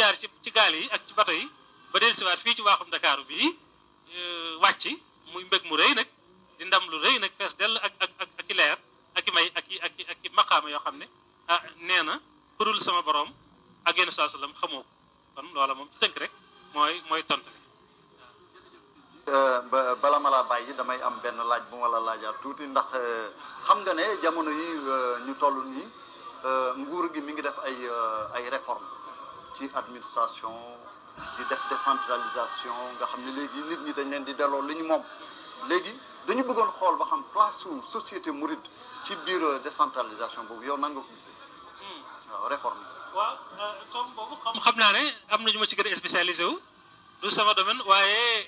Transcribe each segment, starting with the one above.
jaar ci ci gaal yi ak ci bato yi ba dellusiwaat fii ci waaxum Dakar bii wàcc muy mbég mu rëy nag di ndam lu rëy nag fees dell ak ak ak ak i leer ak i may ak i ak i ak i maqaama yoo xam ne ah nee na kurul sama borom ak yenn saa sallam xamoo ko kon loola moom ci tënk rek mooy mooy tontu li. ba bala ma laa bàyyi damay am benn laaj bu ma la laajaat tuuti ndax xam nga ne jamono yi ñu toll nii nguur gi mi ngi def ay ay réforme ci administration di def décentralisation nga xam ne léegi nit ñi dañ leen di delloo li ñu moom léegi dañu bëggoon xool ba xam place su société mouride ci biir décentralisation boobu yow nan nga ko gisee waaw réforme waaw tom boobu xam xam naa ne am na ñu ma ci gën a spécialisé wu du sama domaine waaye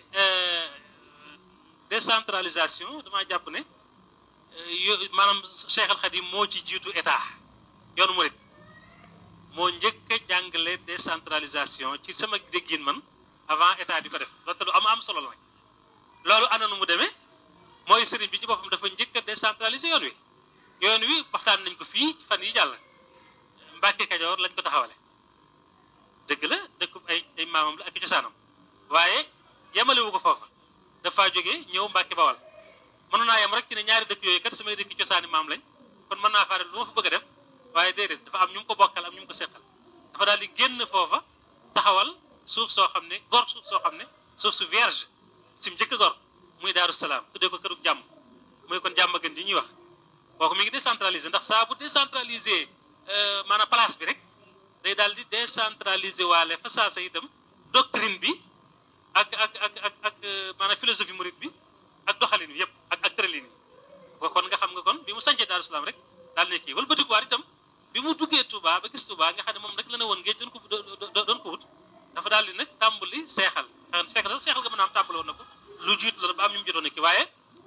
décentralisation damaa jàpp ne yo maanaam Cheikh Al Khadim moo ci jiitu état yoonu murid moo njëkk a jàngale décentralisation ci sama déggin man avant état di ko def loolu te lu am am solo la nag loolu ana nu mu demee mooy sëriñ bi ci boppam dafa njëkk a décentraliser yoon wi yoon wi waxtaan nañ ko fii ci fan yi jàll Mbàkke Kajoor lañ ko taxawale dëgg la dëkkub ay ay maamam la ak cosaanam waaye yemalewu ko foofa dafa jógee ñëw Mbàkke Bawal mënoon naa yem rek ci ne ñaari dëkk yooyu kat samay dëkk cosaani maam lañ kon mën naa faa def lu ma fa bëgg a def waaye déedéet dafa am ñu mu ko bokkal am ñu mu ko seqal dafa daal di génn foofa taxawal suuf soo xam ne gor suuf soo xam ne suuf su vierge si mu njëkk gor muy Daaru Salaam tuddee ko kërug jàmm muy kon jàmm gën ji ñuy wax kooku mi ngi décentralisé ndax saa bu décentralisé maanaam place bi rek day daal di décentralisé waale fa saa sa itam doctrine bi ak ak ak ak ak maanaam philosophie mouride bi ak doxalin bi yëpp ak ak tëralin yi kon nga xam nga kon bi mu sancee Daaru Salaam rek daal ne kii wala batikuwaat itam bi mu duggee Touba ba gis Touba nga xam ne moom rek la ne woon géej doon ko doon ko wut dafa daal di nag tàmbali seexal fekk na seexal nga mën a am tàmbali woon na ko lu jiitu la ba am ñu mu jotoon a kii waaye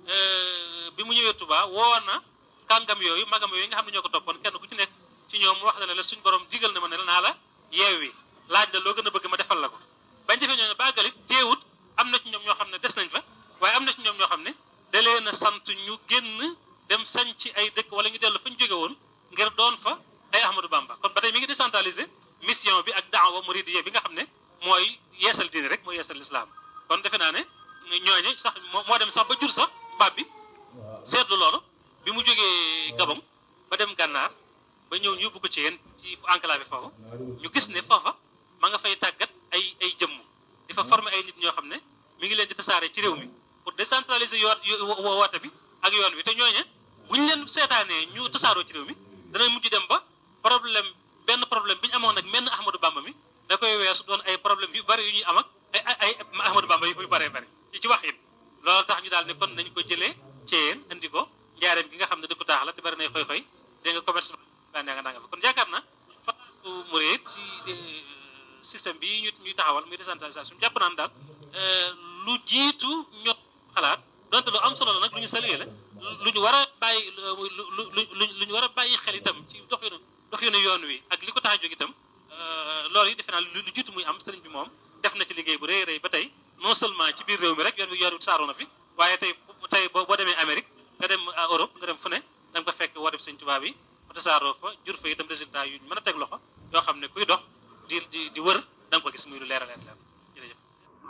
bi mu ñëwee Touba woo na kàngam yooyu magam yooyu nga xam ne ñoo ko toppoon kenn ku ci nekk ci ñoom wax na ne la suñ borom digal na ma ne la naa la yeewi laaj la loo gën a bëgg ma defal la ko bañ defee ñoo ne bàggalit teewut am na ci ñoom ñoo xam ne des nañ fa waaye am na ci ñoom ñoo xam ne da leen a sant ñu génn dem sañ ci ay dëkk wala ñu dellu fa ñu jóge woon ngir doon fa ay Ahmadou Bamba kon ba tey mi ngi décentralisé mission bi ak daawa muridiyya bi nga xam ne mooy yeesal diine rek mooy yeesal lislaam kon defe naa ne ñooñu sax moo dem sax ba jur sax baab bi seetlu loolu bi mu jógee Gabon ba dem gànnaar ba ñëw ñu yóbbu ko ci yéen ci enclave foofu ñu gis ne foofa ma nga fay tàggat ay ay jëmm di fa former ay nit ñoo xam ne mi ngi leen di tasaare ci réew mi pour décentraliser yoon woote bi ak yoon bi te ñooñe bu ñu leen seetaanee ñu tasaaroo ci réew mi danañ mujj dem ba problème benn problème bi ñu amoon nag menn Ahmadou Bamba mi da koy weesu doon ay problème yu bari yu ñuy am ak ay ay Ahmadou Bamba yu bëree bëri ci ci wax it loolu tax ñu daal ne kon nañ ko jëlee ci yéen indi ko njaareem gi nga xam ne dëkku taax la te bari nay xoy-xoy dégg nga commerce ba nga nga fa kon yaakaar na place murid ci système bi ñu ñuy taxawal muy décentralisation jàpp naan daal lu jiitu ñoo xalaat donte lu am solo la nag lu ñu salué la lu ñu war a bàyyi lu lu lu ñu war a bàyyi xel itam ci doxinu doxinu yoon wi ak li ko tax a jóg itam loolu yi defe naa lu jiitu muy am sëriñ bi moom def na ci liggéey bu rëy rëy ba tey non seulement ci biir réew mi rek yoon wi yoon wi saaroo na fi waaye tey tey boo demee Amérique nga dem Europe nga dem fu ne da nga ko fekk woo dem sëñ tubaab yi ba tasaaroo fa jur fa itam résultat yu mën a teg loxo yoo xam ne kuy dox di di di wër da nga ko gis muy lu leer a leer leer jërëjëf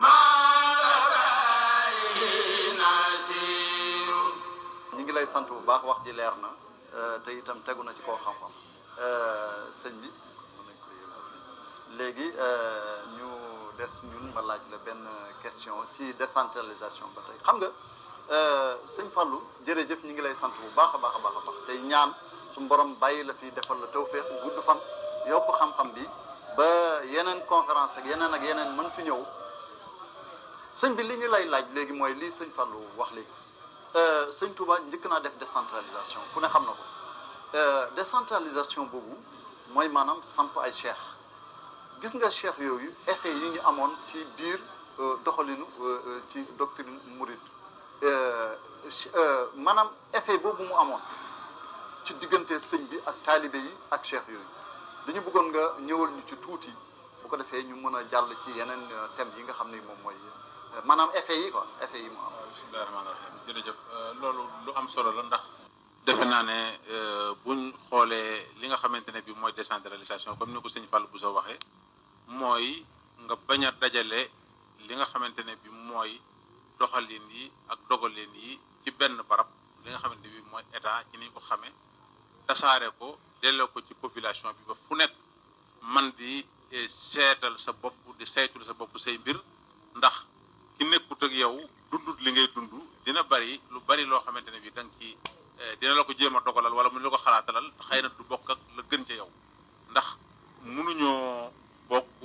ñu ngi lay sant bu baax wax ji leer na te itam tegu na ci koo xam-xam sëñ bi léegi ñu des ñun ma laaj la benn question ci décentralisation ba tey xam nga sëñ Fallou jërëjëf ñu ngi lay sant bu baax a baax a baax a baax tey ñaan su borom bàyyi la fi defal la tawféex gudd fan yokk xam-xam bi ba yeneen conférence ak yeneen ak yeneen mën fi ñëw sëñ bi li ñu lay laaj léegi mooy lii sëñ Fallou wax léegi sëñ Touba njëkk naa def décentralisation ku ne xam na ko décentralisation boobu mooy maanaam samp ay cheikh gis nga cheikh yooyu effet yi ñu amoon ci biir doxalinu ci doctrine mouride maanaam effet boobu mu amoon ci diggante sëñ bi ak taalibe yi ak cheikh yooyu dañu bëggoon nga ñëwal ñu ci tuuti bu ko defee ñu mën a jàll ci yeneen thèmes yi nga xam ne moom mooy maanaam effet yi quoi effet yi mu am. bismillahi rahmaani rahim jërëjëf loolu lu am solo la ndax defe naa ne buñ xoolee li nga xamante ne bi mooy décentralisation comme ni ko sëñ Fallou Bousso waxee mooy nga bañ a dajale li nga xamante ne bi mooy doxalin yi ak dogalin yi ci benn barab li nga xamante bi mooy état ci ni ko xamee tasaare ko delloo ko ci population bi ba fu nekk man di seetal sa bopp di saytul sa bopp say mbir ndax ki nekkut ak yow dundut li ngay dund dina bari lu bari loo xamante ne bi da nga ci dina la ko jéem a dogalal wala mu la ko xalaatalal xëy na du bokk ak la gën ca yow ndax mënuñoo bokk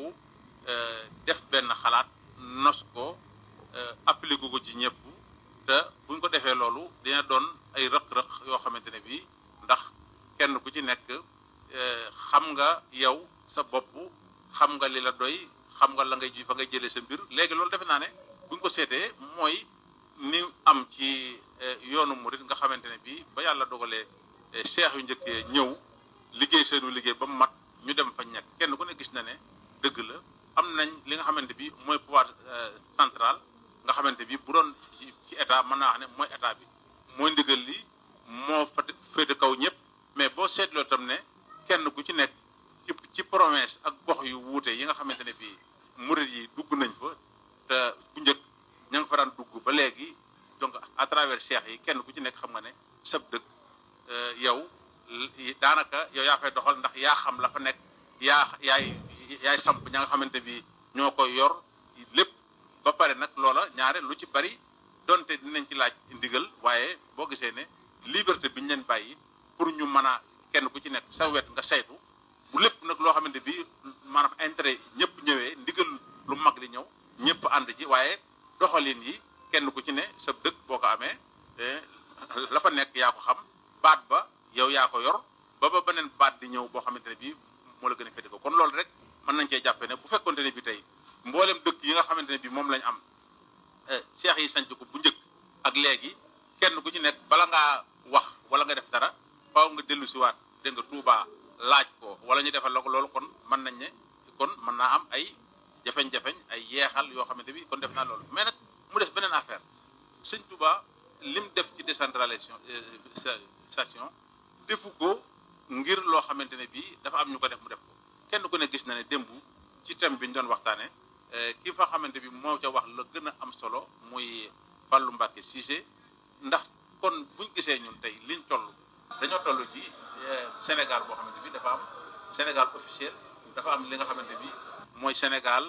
def benn xalaat nos ko appliqué ko ci ñëpp te buñ ko defee loolu dina doon ay rëq-rëq yoo xamante ne bii ndax kenn ku ci nekk xam nga yow sa bopp xam nga li la doy xam nga la ngay ji fa ngay jëlee sa mbir léegi loolu defe naa ne buñ ko seetee mooy ni am ci yoonu murit nga xamante ne bii ba yàlla dogalee cheikh yu njëkkee ñëw liggéey seenu liggéey ba mu mat ñu dem fa ñekk kenn ku ne gis na ne dëgg la am nañ li nga xamante bi mooy pouvoir central nga xamante bi bu doon ci état mën naa wax ne mooy état bi mooy ndigal li moo fa féete kaw ñëpp mais boo seetloo tam ne kenn ku ci nekk ci ci promesse ak gox yu wuute yi nga xamante ne bii murit yi dugg nañ fa te bu njëkk ña nga fa daan dugg ba léegi donc à travers cheikh yi kenn ku ci nekk xam nga ne sab dëkk yow daanaka yow yaa fay doxal ndax yaa xam la fa nekk yaa yaay yaay samp ña nga xamante bi ñoo koy yor lépp ba pare nag loola ñaare lu ci bari donte dinañ ci laaj ndigal waaye boo gisee ne liberté bi ñu leen bàyyi pour ñu mën a kenn ku ci nekk sa wet nga saytu bu lépp nag loo xamante bi maanaam intérêt ñëpp ñëwee ndigal lu mag li ñëw ñëpp ànd ci waaye doxalin yi kenn ku ci ne sa dëkk boo ko amee la fa nekk yaa ko xam baat ba yow yaa ko yor ba ba beneen baat di ñëw boo xamante ne bii moo la gën a féete ko kon loolu rek mën nañ cee jàppe ne bu fekkonte ne bi tey mboolem dëkk yi nga xamante ne bi moom lañ am seex yi sanc ko bu njëkk ak léegi kenn ku ci nekk bala ngaa wax wala nga def dara faaw nga dellu si waat dégg nga Tuubaa laaj ko wala ñu defal la ko loolu kon mën nañ ne kon mën naa am ay jafeñ-jafeñ ay yeexal yoo xamante bi kon def naa loolu mais nag mu des beneen affaire sëñ Tuubaa lim def ci décentralisation station defu ko ngir loo xamante ne bii dafa am ñu ko def mu def ko kenn ku ne gis na ne démb ci thème bi ñu doon waxtaane ki fa xamante bi moo ca wax la gën a am solo muy Fallou Mbacké Cissé ndax kon buñ gisee ñun tey liñ toll dañoo toll ci Sénégal boo xamante bi dafa am Sénégal officiel dafa am li nga xamante bi mooy Sénégal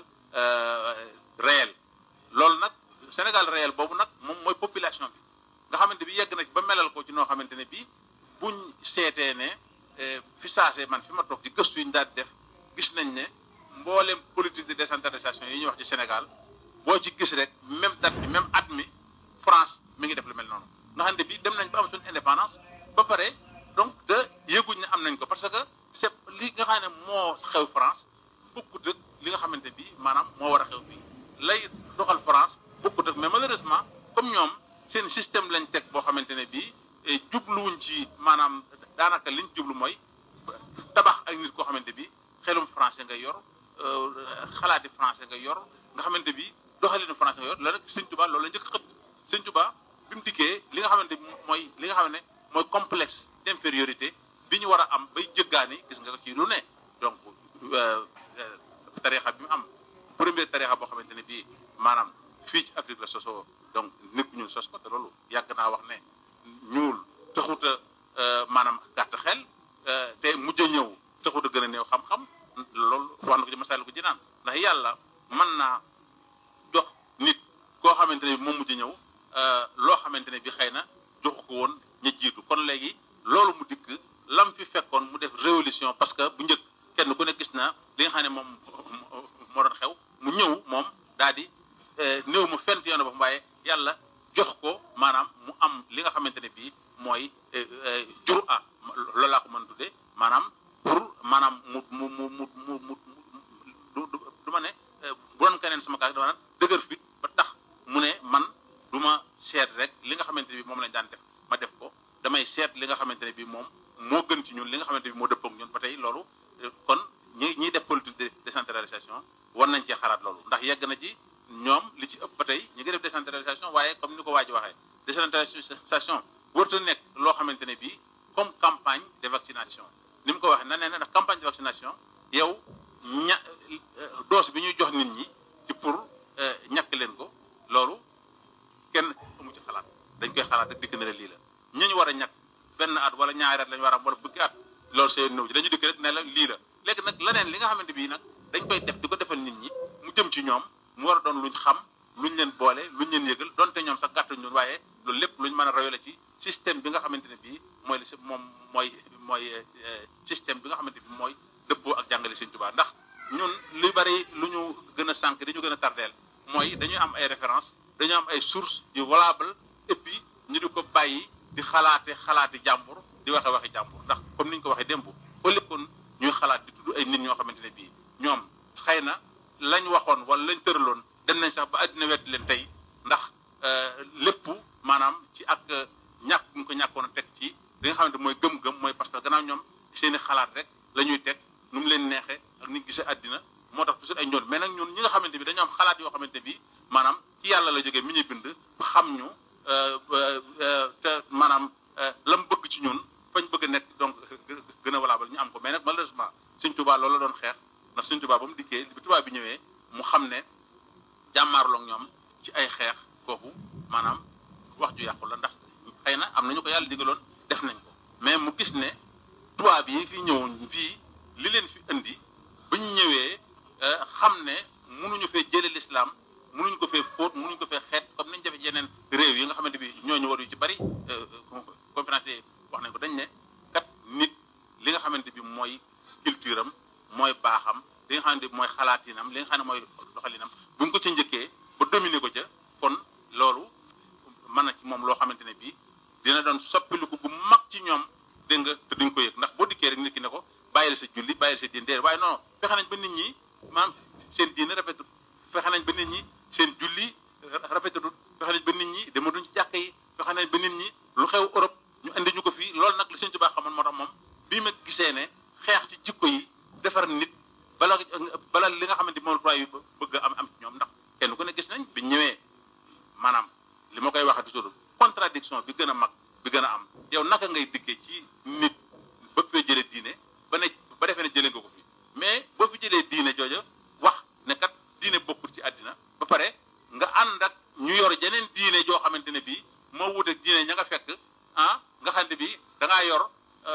réel loolu nag Sénégal réel boobu nag moom mooy population bi nga xamante bi yegg na ci ba melal ko ci noo xamante ne bii buñ seetee ne fi saase man fi ma toog di gëstu yi ñu daal di def gis nañ ne mboolem politique de décentralisation yi ñuy wax ci Sénégal boo ci gis rek même date bi même at mi France mi ngi def lu mel noonu nga xam ne bii dem nañ ba am suñu indépendance ba pare donc te yëguñ ne am nañ ko parce que c'est li nga xam ne moo xew France bokkut ak li nga xamante bi maanaam moo war a xew fii lay doxal France bokkut ak mais malheureusement comme ñoom seen système lañ teg boo xamante ne bii jubluwuñ ci maanaam daanaka liñ jublu mooy tabax ak nit koo xamante bi xelum français nga yor xalaati français nga yor nga xamante bi doxalinu français nga yor loolu nag sëñ Tuba loolu la njëkk xët sëñ Tuba bi mu dikkee li nga xamante bi mooy li nga xam ne mooy complexe d'infériorité bi ñu war a am bay jëggaani gis nga ci lu ne donc tarixa bi mu am première tarixa boo xamante ne bii maanaam fii ci Afrique la sosoo donc nit ku ñuul sos ko te loolu yàgg naa wax ne ñuul taxut a maanaam gàtt xel te mujj a ñëw taxut a gën a néew xam-xam loolu wax na ko ci masal ko jinaan ndax yàlla mën naa jox nit koo xamante ne bi moom mujj a ñëw loo xamante ne bi xëy na joxu ko woon ña jiitu kon léegi loolu mu dikk lam fi fekkoon mu def révolution parce que bu njëkk kenn ku ne gis na li nga xam ne moom moo doon xew mu ñëw moom daal di néew ma fent yoon ba waaye yàlla jox ko maanaam mu am li nga xamante ne bii mooy jur a loolu laa ko mën a tuddee maanaam pour maanaam mu mu mu mu mu mu du du ma ne bu doon keneen sama kaa dama naan dëgër fit ba tax mu ne man du ma seet rek li nga xamante ne bii moom lañ daan def ma def ko damay seet li nga xamante ne bii moom moo gën ci ñun li nga xamante ne bii moo dëppoo ak ñun ba tey loolu kon ñi ñiy def politique de décentralisation war nañ cee xalaat loolu ndax yegg na ci ñoom li ci ëpp ba tey ñu ngi def décentralisation waaye comme ni ko waa ji waxee décentralisation warta nekk loo xamante ne bii comme campagne de vaccination ni mu ko waxee na nee na ndax campagne de vaccination yow ña dose bi ñuy jox nit ñi ci pour ñàkk leen ko loolu kenn amu ci xalaat dañ koy xalaat rek dikk na lii la ñi ñu war a ñàkk benn at wala ñaari at lañu war a am wala fukki at loolu seen nëw ci dañu dikk rek ne la lii la léegi nag leneen li nga xamante bii nag dañ koy def di ko defal nit ñi mu jëm ci ñoom mu war a doon luñ xam luñ leen boole luñ leen yëgal donte ñoom sax gàttuñ ñun waaye loolu lépp luñ mën a royale ci système bi nga xamante ne bii mooy li si moom mooy mooy système bi nga xamante bi mooy dëppoo ak jàngale Sëñ Tuubaa ndax ñun lu bari lu ñu gën a sànq dañu gën a tardeel mooy dañuy am ay référence dañu am ay sources yu valable et puis ñu di ko bàyyi di xalaate xalaati jàmbur di waxe waxi jàmbur ndax comme ni ñu ko waxee démb au lieu kon ñuy xalaat di tudd ay nit ñoo xamante ne bii ñoom xëy na lañ waxoon wala lañ tëraloon dem nañ sax ba àddina wet leen tey ndax lépp maanaam ci ak ñàkk ñu ko ñàkkoon a teg ci li nga xamante mooy gëm-gëm mooy parce que gannaaw ñoom seeni xalaat rek la ñuy teg nu mu leen neexee ak ni gisee àddina moo tax toujours ay ñoon mais nag ñun ñi nga xamante bi dañoo am xalaat yoo xamante bi maanaam ci yàlla la jógee mi ñu bind xam ñu te maanaam lam bëgg ci ñun fañ bëgg a nekk donc gën a valable ñu am ko mais nag malheureusement Sëñ Tuubaa loolu la doon xeex ndax Sëñ Tuubaa ba mu dikkee bi tubaab bi ñëwee mu xam ne jàmmaarloo ak ñoom ci ay xeex kooku maanaam wax ju yàqu la ndax xëy na am nañu ko yàlla digaloon def nañ ko mais mu gis ne tubaab yi fi ñëwoon fii li leen fi indi bu ñu ñëwee xam ne mënuñu fee jëlee lislaam mënuñu ko fee fóot mënuñu ko fee xeet comme nañ jafe yeneen réew yi nga xamante bi ñooñu war yu ci bari conférencier wax nañ ko dañ ne kat nit li nga xamante bi mooy culture am mooy baaxam li nga xamante bi mooy xalaatinam li nga xam ne mooy doxalinam bu ñu ko ca njëkkee ba dominer ko ca kon loolu mën na ci moom loo xamante ne bii dina doon soppiliku bu mag ci ñoom dégg nga te duñ ko yëg ndax boo dikkee rek nit ki ne ko bàyyil sa julli bàyyil sa diine déedéet waaye non fexe nañ ba nit ñi maanaam seen diine rafetut fexe nañ ba nit ñi seen julli rafetutut fexe nañ ba nit ñi dematuñ ci jàkk yi fexe nañ ba nit ñi lu xew Europe ñu indi ñu ko fii loolu nag la Sëñ Tuubaa xamoon moo tax moom bii ma gisee ne xeex ci jikko yi defar nit bala bala li nga xamante moom tubaab yi bëgg am am ci ñoom ndax kenn ku ne gis nañ bi ñëwee maanaam li ma koy waxee toujours contradiction bi gën a mag bi gën a am yow naka ngay dikkee ci nit ba fee jëlee diine ba ne ba defee ne jëlee nga ko fi mais boo fi jëlee diine jooja wax ne kat diine bokkul ci àddina ba pare nga ànd ak ñu yor jeneen diine joo xamante ne bii moo wuteeg diine ña nga fekk ah nga xam ne bii da ngaa yor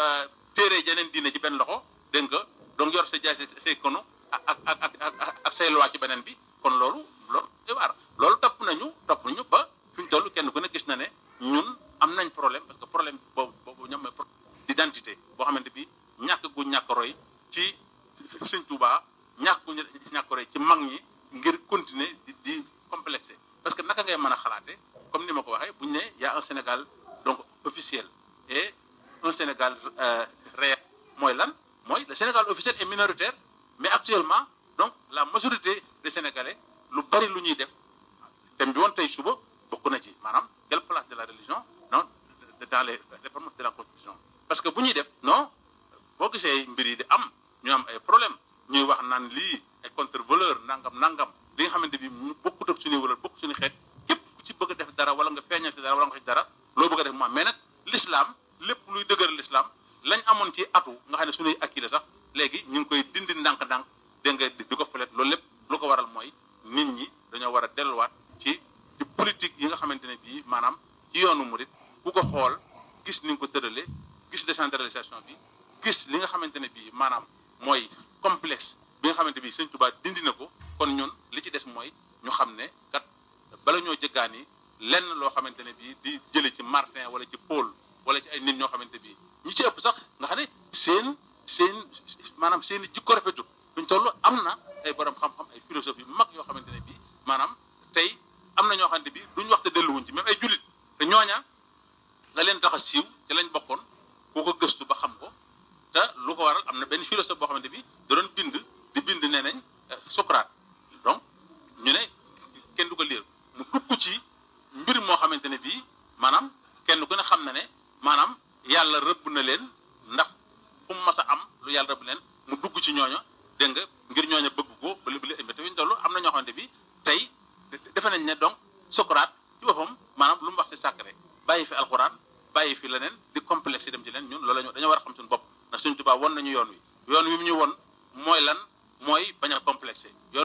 téere jeneen diine ci benn loxo dégg nga donc yor sa jaay say kono ak ak ak ak ak say loi ci beneen bi kon loolu loolu waar loolu topp nañu topp nañu ba fi ñu toll kenn ku ne gis na ne ñun am nañ problème parce que problème boobu boobu ñoom mooy problème d'identité boo xamante bi ñàkk gu ñàkk roy ci Sëñ Tuubaa ñàkk gu ñàkk roy ci mag ñi ngir continuer di di complexé parce que naka ngay mën a xalaate comme ni ma ko waxee bu ñu ne y a un Sénégal donc officiel et un Sénégal réel mooy lan mooy le Sénégal officiel est minoritaire mais actuellement donc la majorité des Sénégalais lu bari lu ñuy def thème bi woon tey suba bokk na ci maanaam quelle place de la religion non dans les réformes de la constitution parce que bu ñuy def non boo gisee mbir yi di am ñu am ay problème ñuy wax naan lii ay contre valeur nangam nangam li nga xamante bi bokkut ak suñuy valeur bokk suñu xeet képp ku ci bëgg a def dara wala nga feeñal ci dara wala nga wax ci dara loo bëgg a def moom mais nag l'islam lépp luy dëgëral l'islam lañ amoon ci atu nga xam ne suñuy akki la sax léegi ñu ngi koy dindi ndànk-ndànk dégg nga di ko fëlet loolu lépp lu ko waral mooy nit ñi dañoo war a delluwaat ci ci politique yi nga xamante ne bii maanaam ci yoonu murit ku ko xool gis ni nga ko tëralee gis décentralisation bi gis li nga xamante ne bii maanaam mooy complexe bi nga xamante bi Sëñ Tuubaa dindi na ko kon ñun li ci des mooy ñu xam ne kat bala ñoo jëggaani lenn loo xamante ne bii di jële ci Martin wala ci Paul wala ci ay nit ñoo xamante bii ñi ci ëpp sax nga xam ne seen seen maanaam seen i jikko rafetut buñ toll am na ay borom xam-xam ay philosophie mag yoo xamante ne bii maanaam tey am na ñoo xamante bi duñ wax te delluwuñ ci même ay jullit te ñooña la leen tax a siiw ci lañ bokkoon ku ko gëstu ba xam ko te lu ko waral am na benn philosophe boo xamante bi da doon bind di bind nee nañ Socrate donc ñu ne kenn du ko liir mu dugg ci mbir moo xamante ne bii maanaam kenn ku ne xam na ne maanaam yàlla rëbb na leen ndax fu mu mas a am lu yàlla rëbb leen mu dugg ci ñooño dégg nga ngir ñooño bëgg ko ba li ba li te fi ñu toll am na ñoo xamante bi tey defe nañ ne donc Socrate ci boppam maanaam lu mu wax ci sacré bàyyi fi alxuraan bàyyi fi leneen di complexe yi dem ci leen ñun loolu la ñu dañoo war a xam suñu bopp ndax suñu tubaab won nañu yoon wi yoon wi mu ñu won mooy lan mooy bañ a complexé